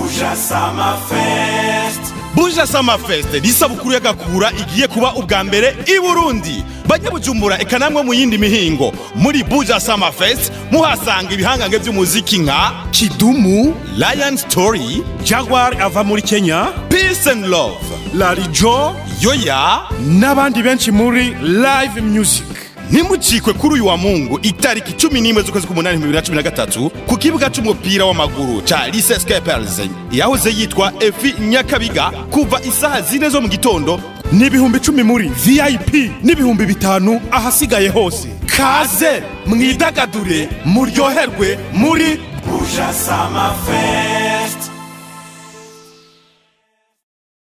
Buja Summer Fest buja sama fest ni isabukuru y'agakura igiye kuba ubwa mbere i burundi banyabujumbura eka namwe mu yindi mihingo muri buja sama fest muhasanga ibihangange by'umuziki nka kidumu lion story Jaguar ava muri Kenya peace and love Larijo yoya n'abandi benshi muri live music ntimucikwe kuri uyu wa mungu itariki cumi n'imwe z'ukwezi k'umunani bibiri na cumi na gatatu ku kibuga c'umupira w'amaguru ca lise skepers yahoze yitwa efi nyakabiga kuva isaha zine zo mu gitondo n'ibihumbi icumi muri VIP n'ibihumbi bitanu ahasigaye hose kaze mwidagadure muryoherwe muri Buja Summer Fest